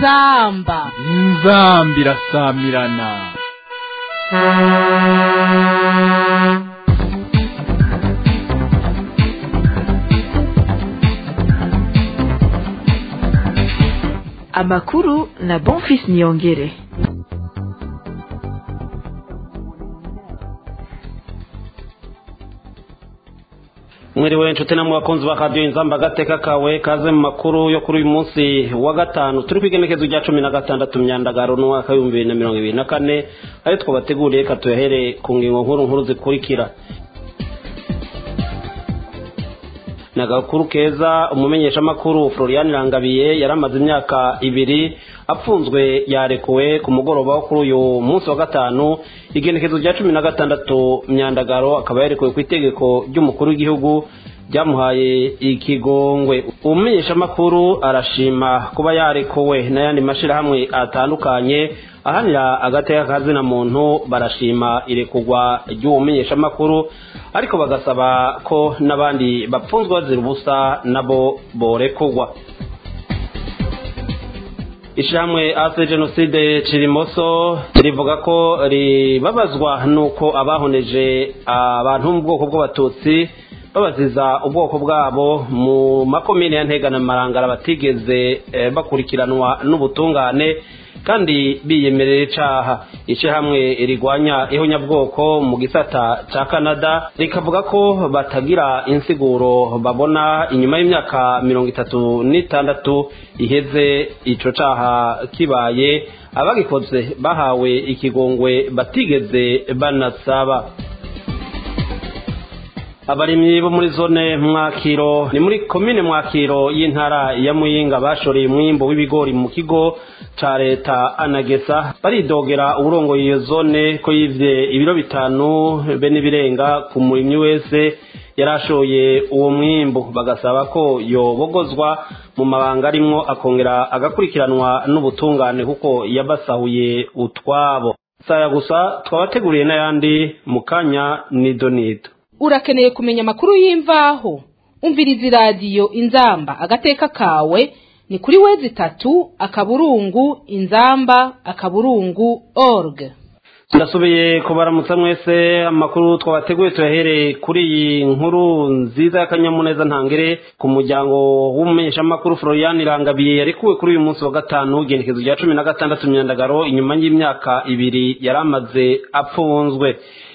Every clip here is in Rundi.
inzamba inzamba irasamirana amakuru na bonfis niyongere mwiriwe inshuti namwe bakunzi ba radiyo inzamba agateka kawe kaze mu makuru yo kuri uyu munsi wa gatanu turi ku igenekezo rya cumi na gatandatu myandagaro n'umwaka w'ibihumbi bibiri na mirongo ibiri na kane ayo twabateguriye reka tuyahere ku ngingo nkuru nkuru zikurikira ni agakuru keza umumenyeshamakuru florian irangabiye yari amaze imyaka ibiri apfunzwe yarekuwe ku mugoroba wo kuri uyu munsi wa gatanu igenekezo rya cumi na gatandatu myandagaro akaba yarekuwe ku itegeko ry'umukuru w'igihugu ryamuhaye ikigongwe umumenyeshamakuru arashima kuba yarekuwe n'ayandi mashyirahamwe atandukanye ahanira agateka kazina muntu barashima irekurwa ry'uwo mumenyeshamakuru ariko bagasaba ko n'abandi bapfunzwe bazira ubusa nabo borekurwa ishyirahamwe ase jenoside kirimoso rivuga ko ribabazwa n'uko abahoneje abantu mu bwoko bw'abatutsi babaziza ubwoko bwabo mu makomine ya ntega na marangara batigeze bakurikiranwa n'ubutungane kandi biyemerera icaha ishyirahamwe rigwanya ihonyabwoko mu gisata ca canada rikavuga ko batagira insiguro babona inyuma y'imyaka mirongo itatu n'itandatu iheze ico caha kibaye abagikoze bahawe ikigongwe batigeze banasaba abarimyi bo muri zone mwakiro ni muri komine mwakiro y'intara ya muyinga bashoreye umwimbo w'ibigori mu kigo ca leta anagesa baridogera uburongoye iyo zone ko yivye ibiro bitanu be n'ibirenga ku murimyi wese yarashoye uwo mwimbu bagasaba ko yobogozwa mu mabanga arimwo akongera agakurikiranwa n'ubutungane kuko yabasahuye utwabo saya gusa twabateguriye n'ayandi mu kanya nido nido urakeneye kumenya amakuru y'imvaho umviriza iradiyo inzamba agateka kawe ni kuri wezi itatu akaburungu inzamba akaburungu org ndasubiye kubaramutsa mwese amakuru twabateguye tuyahereye kuri iyi nkuru nziza y'akanyamuneza ntangere ku muryango w'umumenyeshamakuru florian irangabiye yarekuwe kuri uyu munsi wa gatanu igenekezo rya cumi na gatandatu myandagaro inyuma y'imyaka ibiri yari amaze apfunzwe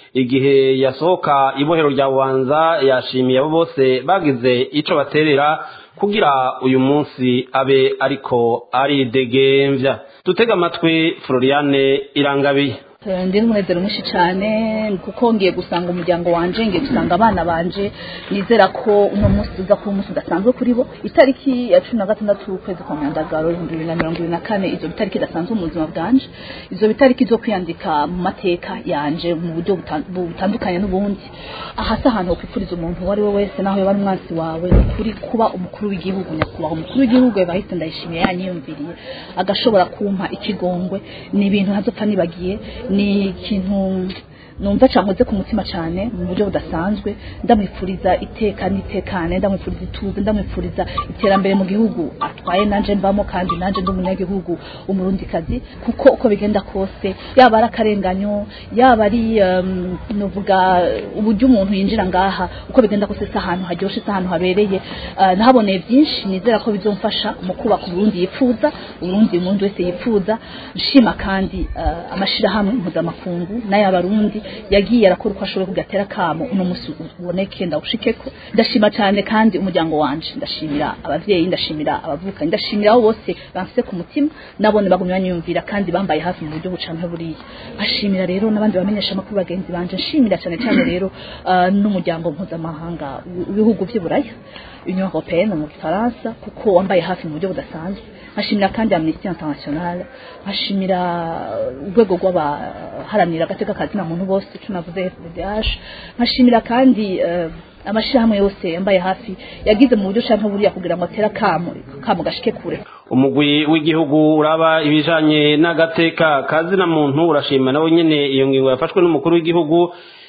igihe yasohoka ibohero rya bubanza yashimiye abo bose bagize ico baterera kugira uyu munsi abe ariko aridegembya dutega amatwi floriane irangabiye ndi n'umunezero mwinshi cyane kuko ngiye gusanga umuryango wanje ngiye gusanga abana banje nizera ko uno munsi uza kuba umunsi udasanzwe kuri bo itariki ya cumi na gatandatu ukwezi kwa myandagaro ibihumbi bibiri na mirongo ibiri na kane izo bitariki idasanzwe mu buzima bwanje izo bitariki zo kwiyandika mu mateka yanje mu buryo butandukanye n'ubundi aha si ahantu wokwifuriza umuntu uwo ari we wese naho yaba ari umwansi wawe ni ukuri kuba umukuru w'igihugu nyakubahwa umukuru w'igihugu bahise ndayishimiye yanyiyumviriye agashobora kumpa ikigongwe ni ibintu ntazopfa nibagiye ni ikintu numva cankoze ku mutima cyane mu buryo budasanzwe ndamwifuriza iteka n'itekane ndamwifuriza ituze ndamwifuriza iterambere mu gihugu atwaye nanje mbamo kandi nanje ndi umunyagihugu umurundikazi kuko uko bigenda kose yaba ari akarenganyo yaba ari um, nuvuga uburyo umuntu yinjira ngaha uko bigenda kose si ahantu haryoshe si ahantu habereye uh, nahaboneye byinshi nizera ko bizomfasha mu kubaka uburundi yifuza uburundi umuntu wese yifuza nshima kandi uh, amashirahamwe mpuzamakungu n'ay'abarundi yagiye arakora uko ashoboye kugatera kamo uno musi uboneke ndawushikeko ndashima cyane kandi umuryango wanje ndashimira abavyeyi ndashimira abavukanyi ndashimira abo bose bamfise ku mutima nabone bagumye banyumvira kandi bambaye hafi mu buryo bucanke buriya ashimira rero n'abandi bamenyesha amakuru bagenzi banje nshimira cyane cyane rero uh, n'umuryango mpuzamahanga w'ibihugu vy'uburaya union européenne mu gifaransa kuko wambaye hafi mu buryo budasanzwe nkashimira kandi amnesty international nkashimira urwego rw'abaharanira agateka kazina muntu bose tunavuze FDH nkashimira kandi uh, amashirahamwe yose yambaye hafi yagize mu buryo canke buriya kugira ngo atera kamo kamo gashike kure umugwi w'igihugu uraba ibijanye n'agateka kazina muntu urashima nawe nyene iyo ngingo yafashwe n'umukuru w'igihugu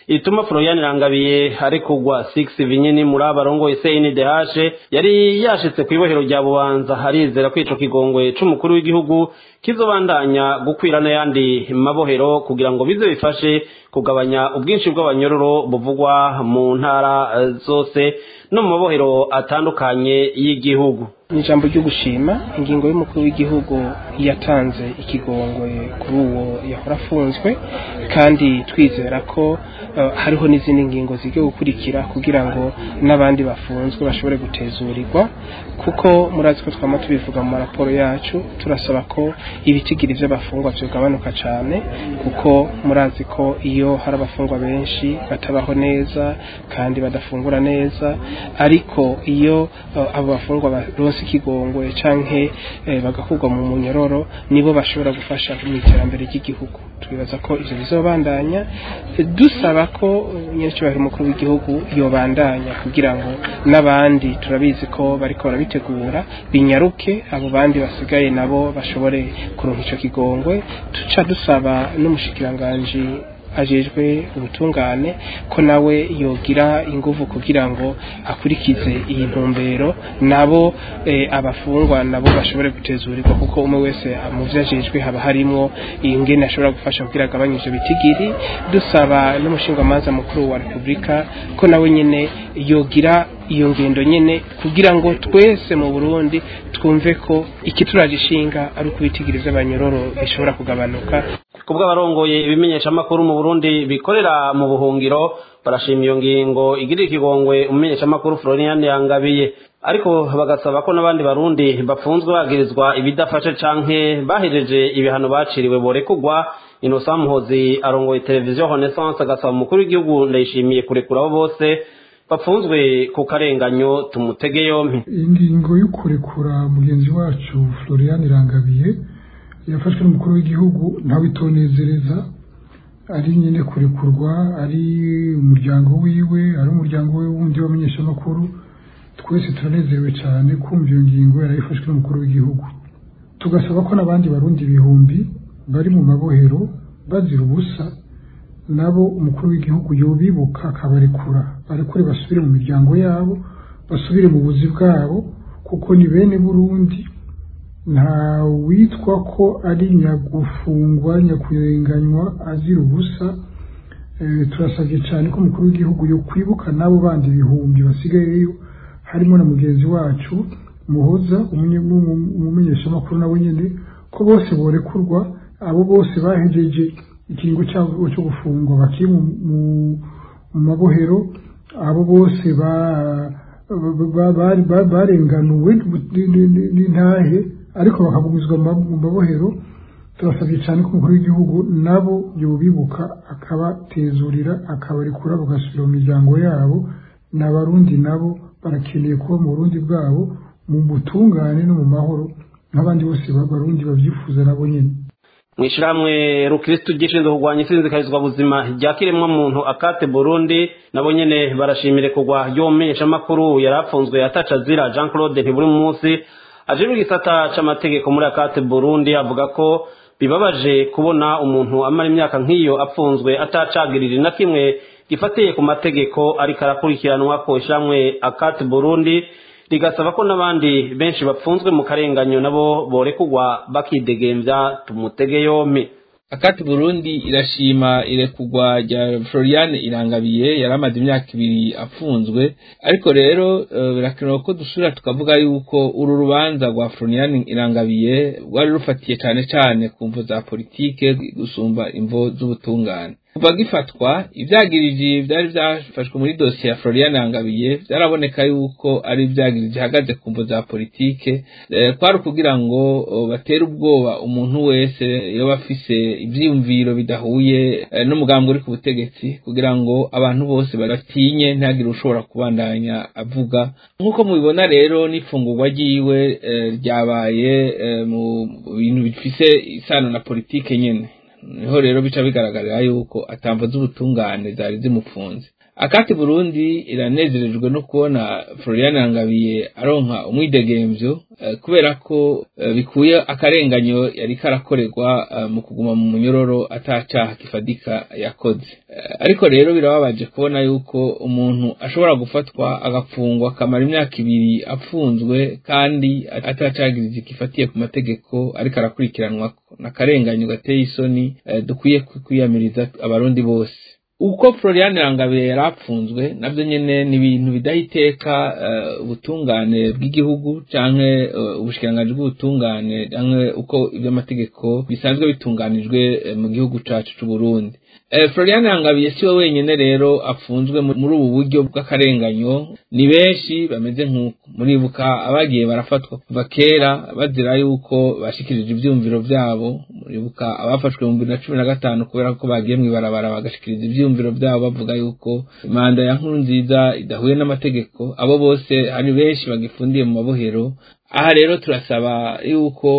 ituma Florian Rangabiye ari kugwa 6 vinyini muri abarongoye CNDH yari yashitse ku ibohero rya Bubanza harizera ko ico kigongwe c'umukuru w'igihugu kizobandanya gukwira n'ayandi mabohero kugira ngo bize bifashe kugabanya ubwinshi bw'abanyororo buvugwa mu ntara zose no mu mabohero atandukanye y'igihugu ni ijambo ryo gushima ingingo y'umukuru w'igihugu yatanze ikigongwe kuri uwo yahora afunzwe kandi twizera ko hariho n'izindi ngingo zijya gukurikira kugira ngo n'abandi bafunzwe bashobore gutezurirwa kuko murazi ko twama tubivuga mu maraporo yacu turasaba ko ibitigiri by'abafungwa byagabanuka cyane kuko murazi ko iyo hari abafungwa benshi batabaho neza kandi badafungura neza ariko iyo abo bafungwa baronse ikigongwe canke bagakurwa mu munyororo nibo bashobora gufasha mu iterambere ry'igihugu twibaza ko ivyo bizobandanya dusaba ko nyirincyubahiro umukuru w'igihugu yobandanya kugira ngo n'abandi turabizi ko bariko barabitegura binyaruke abo bandi basigaye nabo bashobore kuronka ico kigongwe tuca dusaba n'umushikiranganji ajejwe ubutungane ko nawe yogira ingufu kugira ngo akurikize iyi ntumbero nabo abafungwa nabo bashobore gutezurirwa kuko umwe wese mu byo ajejwe haba harimo ingene ashobora gufasha kugira agabanye ivyo bitigiri dusaba n'umushingamanza mukuru wa repubulika ko nawe nyene yogira iyo ngendo nyene kugira ngo twese mu Burundi twumve ko ikituraje ishinga ari uko ibitigiri vy'abanyororo bishobora kugabanuka kubwo abarongoye ibimenyesha makuru mu Burundi bikorera mu buhungiro barashima iyo ngingo igirira ikigongwe umumenyesha makuru Florian Yangabiye ariko bagasaba ko n'abandi barundi bafunzwe bagirizwa ibidafashe canke bahejeje ibihano baciriwe borekugwa Innocent Muhozi arongoye televiziyo Renaissance agasaba umukuru w'igihugu ndayishimiye kurekura bose bafunzwe ku karenganyo tumutege yompi ingingo yo kurekura mugenzi wacu Florian Rangabiye yafashwe n'umukuru w'igihugu ntawe itonezereza ari nyine kurekurwa ari umuryango wiwe ari umuryango we wundi w'abamenyeshamakuru twese turanezerewe cyane kumva iyo ngingo yarayifashwe n'umukuru w'igihugu tugasaba ko n'abandi barundi ibihumbi bari mu mabohero bazira ubusa nabo umukuru w'igihugu yobibuka akabarekura barekure basubire mu miryango yabo basubire mu buzi bwabo kuko ni bene burundi nta witwa ko ari nyagufungwa nyakurenganywa azira ubusa turasabye cyane ko umukuru w'igihugu yo kwibuka n'abo bandi ibihumbi basigayeyo harimo na mugenzi wacu muhoza umumenyeshamakuru nawe nyine ko bose borekurwa abo bose bahejeje ikiringo cyabo cyo gufungwa bakiri mu mabohero abo bose barenganuwe n'intahe ariko bakagumizwa mu mabohero turasabye cyane ko umukuru w'igihugu nabo yobibuka akabatezurira akabarekura bagasubira mu miryango yabo n'abarundi nabo barakeneye kuba mu burundi bwabo mu butungane no mu mahoro nk'abandi bose barundi babyifuza nabo nyine mu ishyirahamwe rukirisitu gishinzwe kurwanya isinzikarizwa buzima rya kiremwa muntu akate burundi nabo nyene barashimire kugwa ry'umumenyeshamakuru yari apfunzwe ataca azira jean claude ntiburi munsi ajejwe igisata c'amategeko muri akate burundi avuga ko bibabaje kubona umuntu amara imyaka nk'iyo apfunzwe atacagirira na kimwe gifatiye ku mategeko ariko arakurikiranwa ko ishyirahamwe akate burundi rigasaba ko n'abandi benshi bapfunzwe mu karenganyo nabo borekugwa bakidegembya tumutege yompi akati burundi irashima irekugwa rya florian irangabiye yari amaze imyaka ibiri apfunzwe ariko rero birakenewe ko dusubira tukavuga yuko uru rubanza rwa florian irangabiye rwari rufatiye cyane cyane ku mvo za politike gusumba imvo z'ubutungane kuva gifatwa ibyagiriji byari byafashwe muri dosiye ya Florian Angabiye byaraboneka yuko ari ibyagiriji ihagaze ku mvo za politike kwari kugira ngo batere ubwoba umuntu wese iyo bafise ibyiyumviro bidahuye n'umugambi uri ku butegetsi kugira ngo abantu bose batinye ntihagire ushobora kubandanya avuga nk'uko mubibona rero n'ifungurwa ryiwe ryabaye mu bintu bifise isano na politike nyine niho rero bica bigaragarira yuko atamvo z'ubutungane zari zimupfunze akati burundi iranezerejwe no kubona florian rangabiye aronka umwidegemvyo kubera ko bikuye akarenganyo yari karakorerwa mu kuguma mu munyororo atacaha kifadika yakoze ariko rero birababaje kubona yuko umuntu ashobora gufatwa agafungwa akamara imyaka ibiri apfunzwe kandi atacagiriza gifatiye ku mategeko ariko arakurikiranwa n'akarenganyo gateye isoni dukwiye kwiyamiriza abarundi bose uko Florian Rangabe yarapfunzwe navyo nyene ni ibintu bidaha iteka ubutungane bw'igihugu canke ubushikiranganji bw'ubutungane canke uko ivy'amategeko bisanzwe bitunganijwe mu gihugu cacu c'u Burundi Florian Rangabiye siwe wenyene rero afunzwe muri ubu buryo bw'akarenganyo ni benshi bameze nk'uko muribuka abagiye barafatwa kuva kera bazira yuko bashikirije ivyumviro vyabo muribuka abafashwe mu bibiri na cumi na gatanu kubera ko bagiye mw'ibarabara bagashikiriza ivyumviro vyabo bavuga yuko manda ya nkuru nziza idahuye n'amategeko abo bose hari benshi bagifundiye mu mabohero aha rero turasaba yuko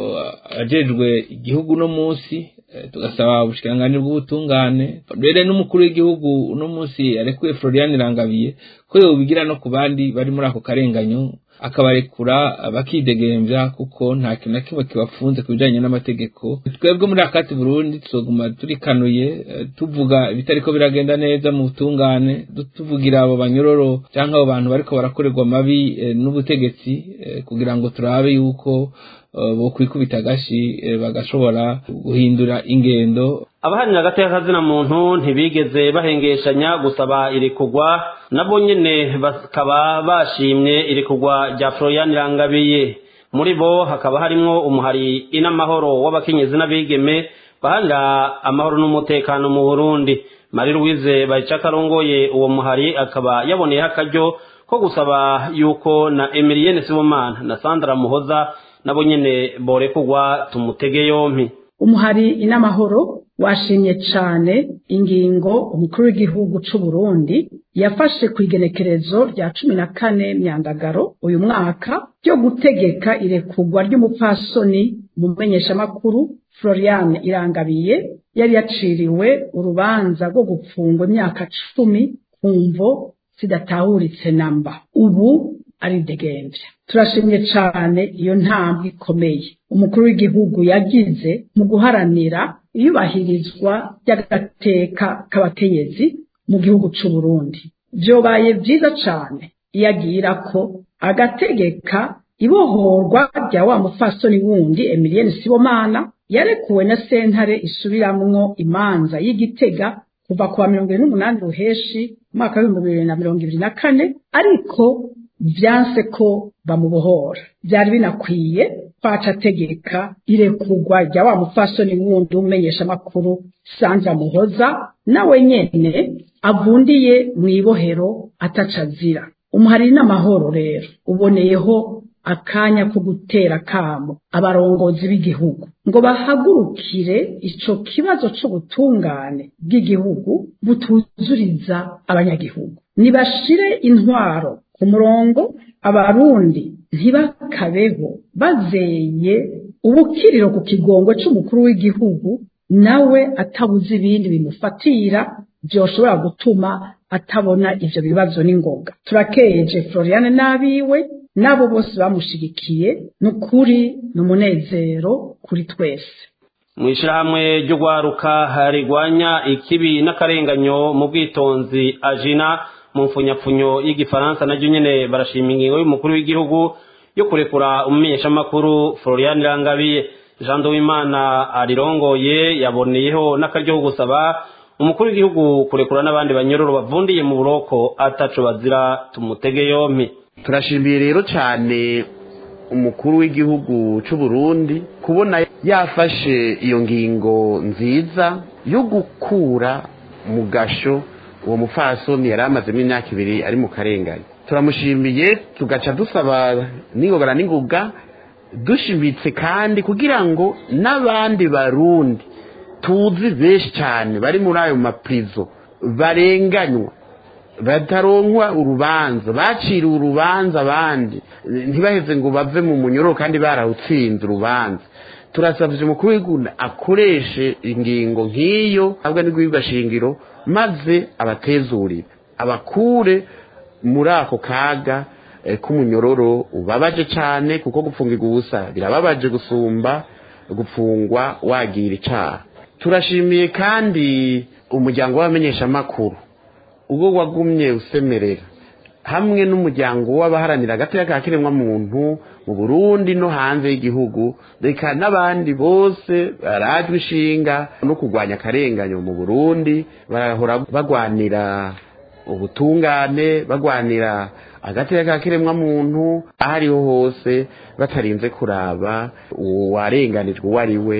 abajejwe igihugu uno munsi tugasaba ubushikiranganji bw'ubutungane rero n'umukuru w'igihugu uno munsi yarekuye Florian Rangabiye ko yobigira no ku bandi bari muri ako karenganyo akabarekura bakidegemvya kuko nta kintu na kimwe kibafunze ku bijanye n'amategeko twebwe muri akati Burundi tuzoguma turikanuye tuvuga ibitariko biragenda neza mu butungane tuvugira abo banyororo canke abo bantu bariko barakorerwa mabi n'ubutegetsi kugira ngo turabe yuko bokwikubita agashi bagashobora guhindura ingendo abahanira agateka kazina muntu ntibigeze bahengeshanya gusaba irekugwa nabo nyene bakaba bashimye irekugwa rya Florian Rangabiye muri bo hakaba harimwo umuhari inamahoro w'abakenyezi n'abigeme bahanira amahoro n'umutekano mu Burundi Marie Louise Bayica karongoye uwo muhari akaba yaboneyeho akaryo ko gusaba yuko na Emilienne Sibomana na Sandra Muhoza nabo nyene borekugwa tumutege yompi umuhari inamahoro washimye cane ingingo umukuru w'igihugu c'u Burundi yafashe ku igenekerezo rya cumi na kane myandagaro uyu mwaka ryo gutegeka irekugwa ry'umupfasoni mu menyeshamakuru Florian Irangabiye yari yaciriwe urubanza rwo gupfungwa imyaka cumi ku mvo zidatahuritse namba ubu aridegemvya turashimye cane iyo ntambwe ikomeye umukuru w'igihugu yagize mu guharanira iyubahirizwa ry'agateka k'abakenyezi mu gihugu c'u Burundi vyobaye vyiza cane iyo agira ko agategeka ibohorwa rya wa mupfasoni wundi Emilienne Sibomana yarekuwe na sentare isubiramwo imanza y'igitega kuva kuwa mirongo ibiri n'umunani ruheshi umwaka w'ibihumbi bibiri na mirongo ibiri na kane ariko vyanse ko bamubohora vyari binakwiye kwaca ategeka irekugwa rya wa mupfasoni wundi umenyesha amakuru Sandra Muhoza nawe nyene avundiye mw'ibohero ataca azira umuhari n'amahoro rero uboneyeho akanya ko gutera kamo abarongozi b'igihugu ngo bahagurukire ico kibazo c'ubutungane bw'igihugu butuzuriza abanyagihugu nibashire intwaro ku murongo abarundi ntibakabeho bazeye ubukiriro ku kigongo c'umukuru w'igihugu nawe atabuze ibindi bimufatira vyoshobora gutuma atabona ivyo bibazo n'ingoga turakeje Floriane n'abiwe n'abo bose bamushigikiye n'ukuri n'umunezero kuri twese mu ishyirahamwe ryo gwaruka rigwanya ikibi n'akarenganyo mu bwitonzi ajina mu mfunyapfunyo y'igifaransa naryo nyene barashima ingingo y'umukuru w'igihugu yo kurekura umumenyeshamakuru Florian Rangabiye Jean Duwimana arirongoye yaboneyeho n'akaryo ko gusaba umukuru w'igihugu kurekura n'abandi banyororo bavundiye mu buroko ataco bazira tumutege yompi turashimiye rero cyane umukuru w'igihugu cy'u Burundi kubona yafashe iyo ngingo nziza yo gukura mu gasho uwo mupfasoni yari amazemo imyaka ibiri ari mu karengane turamushimiye tugaca dusaba n'ingogana n'ingoga dushimitse kandi kugira ngo n'abandi barundi tuzi benshi cyane bari muri ayo mapurizo barenganywa bataronkwa urubanza baciriwe urubanza abandi ntibaheze ngo bave mu munyururu kandi barawutsinze urubanza turasabye umukuru w'igihugu akoreshe ingingo nk'iyo ntabwo n'igwibwa shingiro maze abatezurire abakure muri ako kaga k'umunyororo ubabaje cyane kuko gupfungirwa ubusa birababaje gusumba gupfungwa wagira icyaha turashimiye kandi umuryango w'abamenyeshamakuru ubwo wagumye usemerera hamwe n'umuryango w'abaharanira agateka ka kiremwamuntu mu burundi no hanze y'igihugu reka n'abandi bose barajwe ishinga no kurwanya akarenganyo mu burundi barahora bagwanira ubutungane bagwanira agateka ka kiremwamuntu aho ariho hose batarinze kuraba uwarenganijwe uwo ari we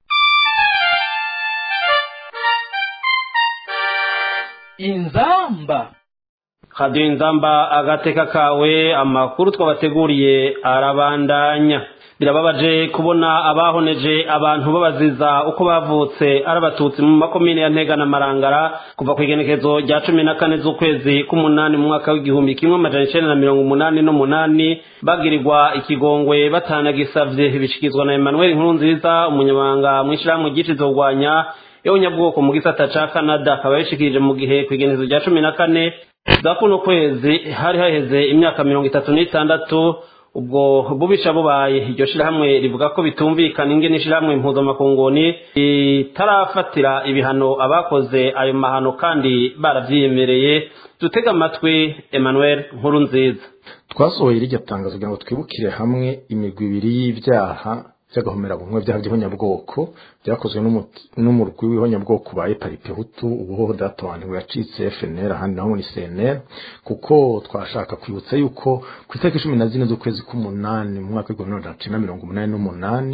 inzamba radiyo inzamba agateka kawe amakuru twabateguriye arabandanya birababaje kubona abahoneje abantu babaziza uko bavutse ari abatutsi mu makomine ya ntega na marangara kuva ku igenekezo rya cumi na kane z'ukwezi k'umunani mu mwaka w'igihumbi kimwe amajana icenda na mirongo umunani n'umunani bagirirwa ikigongwe batanagisavye bishikizwa na emmanuel nkuru nziza umunyamabanga mw'ishirahamwe ryicizo kurwanya y'abanyabwoko mu gisata ca canada akaba yashikirije mu gihe ku igenekezo rya cumi na kane za kuno kwezi hari haheze imyaka mirongo itatu n'itandatu ubwo bubisha bubaye iryo shirahamwe rivuga ko bitumvikana ingene ishirahamwe impuzamakunguni ritarafatira ibihano abakoze ayo mahano kandi baravyiyemereye dutega amatwi emmanuel nkuru nziza twasohoye iryo tangazo kugira ngo twibukire hamwe imigwi ibiri y'ivyaha by'agahomerabumwe byaha by'ihonyabwoko byakozwe n'umurwi w'ihonyabwoko ba eparipe hutu ubuhoho databantu yacitse fnr ahandi naho muri cnr kuko twashaka kwibutsa yuko ku itariki cumi na zine z'ukwezi k'umunani mu mwaka w'igihumbi magana cyenda mirongo umunani n'umunani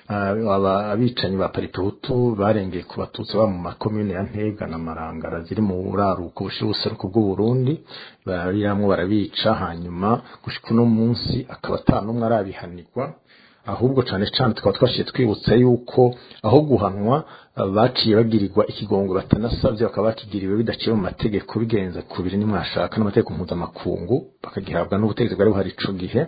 abicanyi ba paripe hutu barengeye ku batutsi baba mu makomine ya ntega na marangara ziri mu buraruko bushira ubuseruko bw'uburundi bariramwo barabica hanyuma gushika uno munsi akaba ata n'umwe arabihanirwa ahubwo cyane cyane tukaba twashiye twibutsa yuko aho guhanwa baciye bagirirwa ikigongo batanasabye bakaba bakigiriwe bidaciye mu mategeko bigenza kubiri nimwashaka n'amategeko mpuzamakungu bakagihabwa n'ubutegetsi bwari buhari ico gihe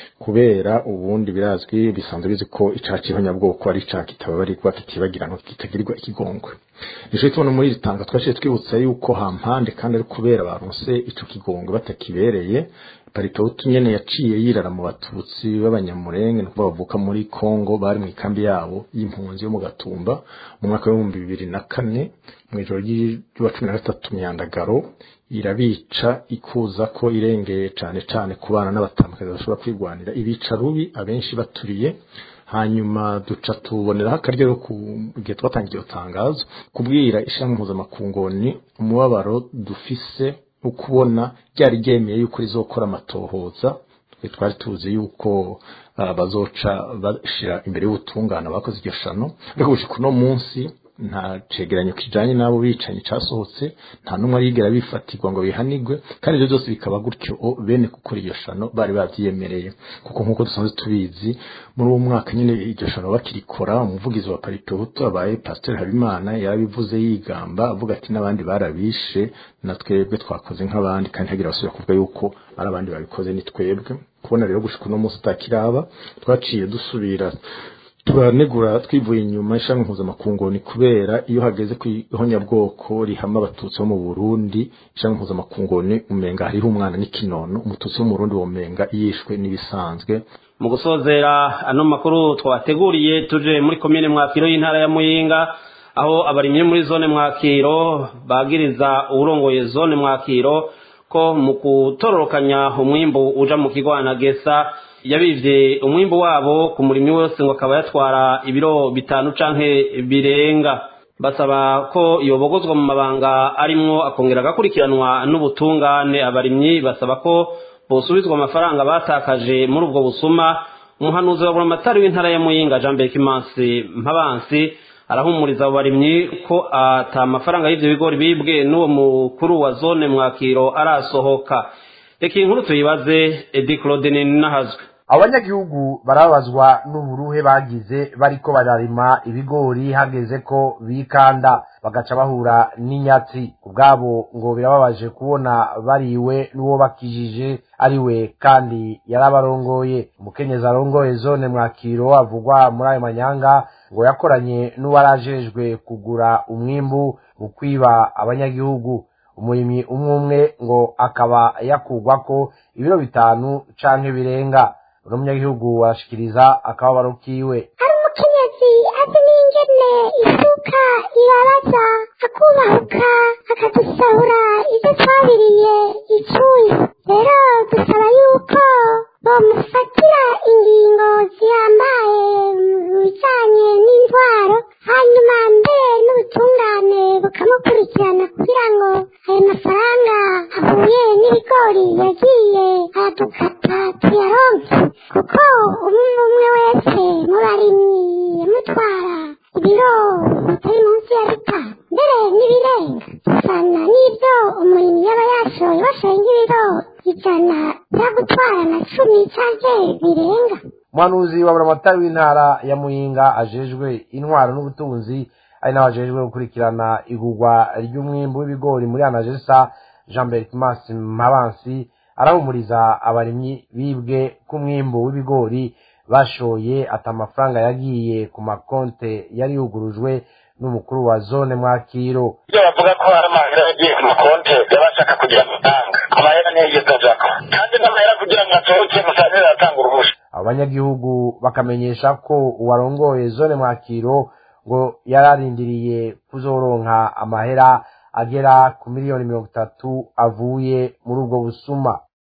kubera ubundi birazwi bisanzwe bizi ko icaha c'ihonyabwoko ari icaha kitababarirwa kitibagirana kitagirirwa ikigongwe nico tubona muri iri tanga twashiye twibutsa yuko hampande kandi ari kubera baronse ico kigongwe batakibereye paritotu nyene yaciye yirara mu batutsi b'abanyamurenge nuko bavuka muri Kongo bari mu ikambi yabo y'impunzi yo mu Gatumba mu mwaka w'ibihumbi bibiri na kane mu ijoro ry'uwa cumi na gatatu myandagaro irabica ikuza ko irengeye cane cane ku bana n'abatambakazi bashobora kwigwanira ibica rubi abenshi baturiye hanyuma duca tuboneraho akaryo ku gihe twatangiye iyo tangazo kubwira ishami mpuzamakungoni umubabaro dufise ukubona ryari ryemeye yuko rizokora amatohoza twari tuzi yuko bazoca bashira imbere y'ubutungane bakoze iryo shano ariko gushika uno munsi nta cegeranyo kijanye n'abo bicanyi casohotse nta n'umwe arigera bifatirwa ngo bihanigwe kandi ibyo byose bikaba gutyo bene gukora iryo shano bari bavyiyemereye kuko nk'uko dusanzwe tubizi muri uwo mwaka nyine iryo shano bakirikora umuvugizi wa parito hutu abaye pasiteri habimana yarabivuze yigamba avuga ati n'abandi barabishe na twebwe twakoze nk'abandi kandi hagira basubira kuvuga yuko ari abandi babikoze ni twebwe kubona rero gushika uno munsi utakiraba twaciye dusubira turanegura twivuye inyuma ishami mpuzamakungu kubera iyo hageze ku ihonyabwoko rihama abatutsi bo mu burundi ishami mpuzamakungu umenga hariho umwana n'ikinono umututsi wo mu burundi womenga yishwe n'ibisanzwe mu gusozera ano makuru twabateguriye tuje muri komine mwakiro y'intara ya muyinga aho abarimyi muri zone mwakiro bagiriza uwurongoye zone mwakiro ko mu kutororokanya umwimbu uja mu kigwana gesa yabivye umwimbu wabo ku murimyi wose ngo akaba yatwara ibiro bitanu canke birenga basaba ko yobogozwa mu mabanga arimwo akongera agakurikiranwa n'ubutungane abarimyi basaba ko bosubizwa amafaranga batakaje muri ubwo busuma umuhanuzi wa buramatari w'intara ya muyinga jean bekimansi mpabansi arahumuriza abo barimyi ko ata mafaranga y'ivyo bigori bibwe n'uwo mukuru wa zone mwakiro arasohoka reka iyi nkuru tuyibaze edi claude nahazwe abanyagihugu barabazwa n'uburuhe bagize bariko bararima ibigori hageze ko bikanda bagaca bahura n'inyatsi ubwabo ngo birababaje kubona bariwe n'uwo bakijije ariwe kandi yarabarongoye umukenyezi arongoye zone mwakiro avugwa muri ayo manyanga ngo yakoranye n'uwarajejwe kugura umwimbu mu kwiba abanyagihugu umurimyi umwe umwe ngo akaba yakugwako ibiro bitanu canke birenga uno munyagihugu arashikiriza akababaro kiwe hari umukenyezi azi n'ingene isuka ibabaza akubahuka akadusahura ibyo twabiriye icuye rero dusaba yuko bamufatira ingingo zihambaye mu bijanye n'intwaro hanyuma mbere n'ubutungane bukamukurikirana kugira ngo ayo mafaranga ahuye n'ibigori yagiye aradukata tuyaronke kuko umwe umwe wese mu barimyi yamutwara ibiro bitari munsi ya bitanu mbere n'ibirenga bisana n'ibyo umurimyi yaba yashoye washoye nk'ibiro ijana byagutwara na cumi canke birenga umuhanuzi wa buramatari w'intara ya muyinga ajejwe intwaro n'ubutunzi ari nawe ajejwe gukurikirana igurwa ry'umwimbu w'ibigori muri anagesa jean bertimas mabansi arahumuriza abarimyi bibwe k'umwimbu w'ibigori bashoye ati amafaranga yagiye ku makonte yari yugurujwe n'umukuru wa zone mwakiro ibyo bavuga ko hari amahera yagiye ku makonte y'abashaka kugira amafaranga amahera niyo yigeze ajako kandi n'amahera kugira ngo asohoke musaruro aratanga uruhusha abo banyagihugu bakamenyesha ko uwarongoye zone mwakiro ngo yararindiriye kuzoronka amahera agera ku miliyoni mirongo itatu avuye muri ubwo busuma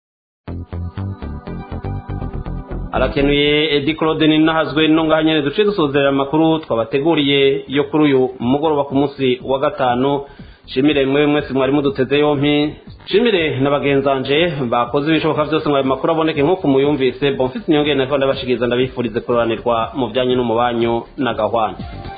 arakenuye edi claude ninahazwe ngaha nyene duce dusozerera amakuru twabateguriye yo kuri uyu mugoroba ku munsi wa gatanu shimire mwe mwese mwari muduteze yompi shimire na bagenzanje bakoze ibishoboka byose ngo ayo makuru aboneke nk'uko muyumvise bonfisi niyongere nako ndabashikiriza ndabifurize kuroranirwa mu byanyu no mu banyu na gahwana